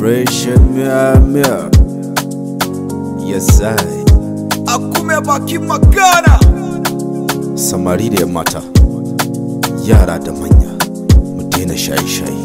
Fresh mia mia Yes I Akume baki magana Samari da mata Yara da manya Mu daina shaye-shaye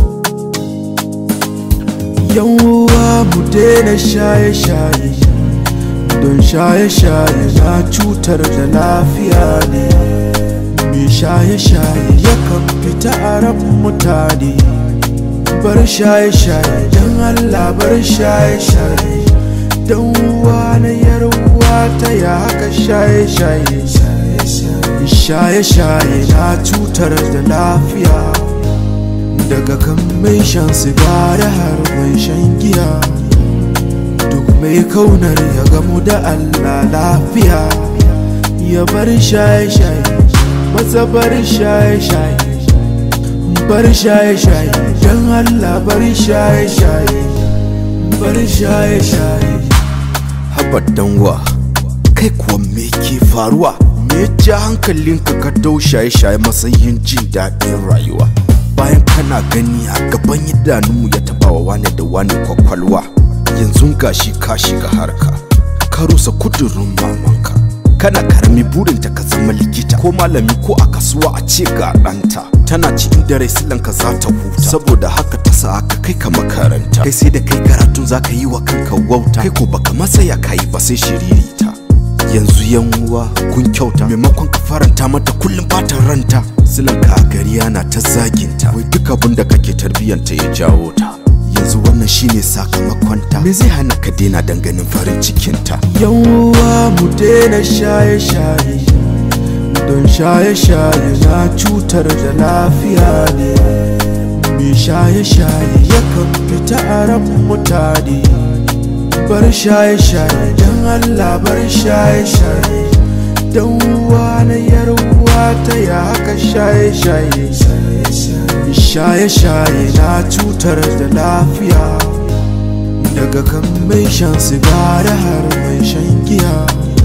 Yawwa mu daina shaye-shaye Don shaye-shaye na cutar da lafiya ne Mai shaye-shaye yakan fita a ran mutane Bar shaye-shaye don Allah bar shaye-shaye Don uwa na yarwa ta ya haka shaye-shaye Shaye-shaye na cutar da lafiya daga kan mai shan sigari har mai shan giya duk mai kaunar ya gamu da Allah lafiya ya bar shaye-shaye maza bar shaye-shaye bar shaye-shaye don Allah bar shaye-shaye bar shaye-shaye Habar danwa Kai kuwa me ke faruwa Me ya ja hankalinka ka dau shaye-shaye matsayin jin daɗin rayuwa Bayan kana gani a gaban idanunmu ya taɓa wa wane da wane kwakwalwa Yanzu gashi ka shiga harka Ka rusa kudurin mamanka Kana karami burinta ka zama likita ko malami ko a kasuwa a ce ga ɗanta Tana ci inda rai silanka za ta huta Saboda haka ta sa aka kai ka makaranta Kai sai da kai karatun za ka yi wa kanka wauta Kai ko baka masaya ka yi ba sai shiririta yanzu yan uwa kun kyauta maimakon ka faranta mata kullum fatan ranta silanka a gari yana ta zaginta wai duk abin da kake tarbiyyanta ya jawo ta yanzu wannan shine sakamakonta me zai hana ka daina danganin farin cikinta Yawwa mu daina shaye-shaye Don shaye-shaye na cutar da lafiya ne Mai shaye-shaye yakan fita a ran mutane Bar shaye-shaye don Allah bar shaye-shaye Don uwa na yarwa ta ya haka shaye-shaye Shaye-shaye na cutar da lafiya daga kan mai shan sigari har mai shan giya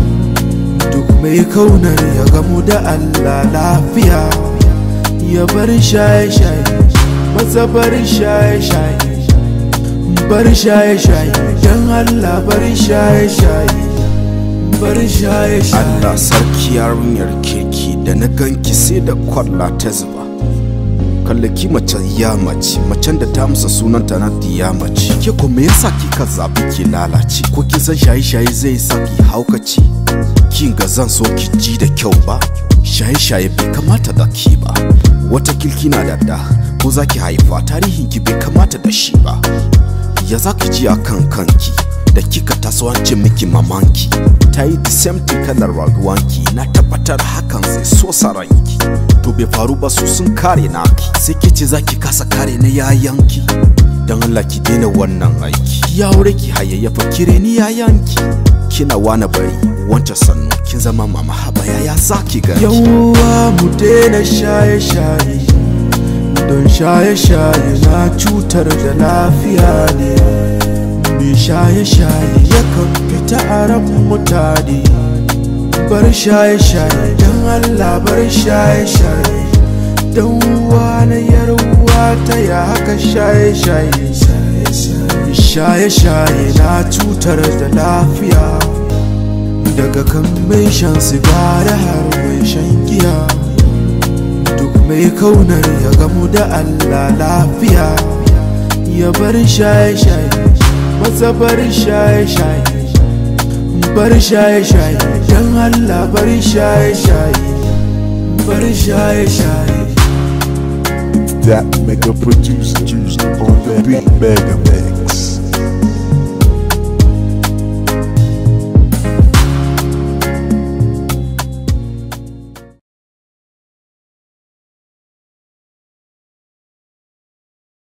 duk mai kaunar ya gamu da Allah lafiya ya bar shaye-shaye maza bar shaye-shaye bar shaye-shaye don Allah bar shaye-shaye bar shaye-shaye Allah sarki yarinyar kirki da na ganki sai da kwalla ta zuba kallaki mace ya mace macen da ta amsa sunanta na diya mace ke ko me yasa kika zabi ki lalace ko kin san shaye shaye zai sa ki haukaci kin ga zan so ki ji da kyau ba shaye shaye bai kamata da ki ba wata kilki na da da ko za ki haifa tarihin ki bai kamata da shi ba ya za ki ji a kan kanki da kika taso an ce miki mamanki ta yi the same thing kalar rayuwanki na tabbatar hakan zai so saranki to bai faru ba su sun kare naki sai ke ce za ki kasa kare na yayanki don Allah ki daina wannan aiki ya aure ki hayayyafa kire ni yayanki kina wani bari wancan sannu kin zama mama haba yaya za ki gani Yawwa mu daina shaye-shaye Don shaye-shaye na cutar da lafiya ne Mai shaye-shaye yakan fita a ran mutane Bar shaye-shaye don Allah bar shaye-shaye Don uwa na yarwa ta ya haka shaye-shaye Shaye-shaye na cutar da lafiya daga kan mai shan sigari har mai shan giya duk mai kaunar ya gamu da Allah lafiya ya bar shaye-shaye maza bar shaye-shaye bar shaye-shaye don Allah bar shaye-shaye bar shaye-shaye that mega producer juice on the beat mega mega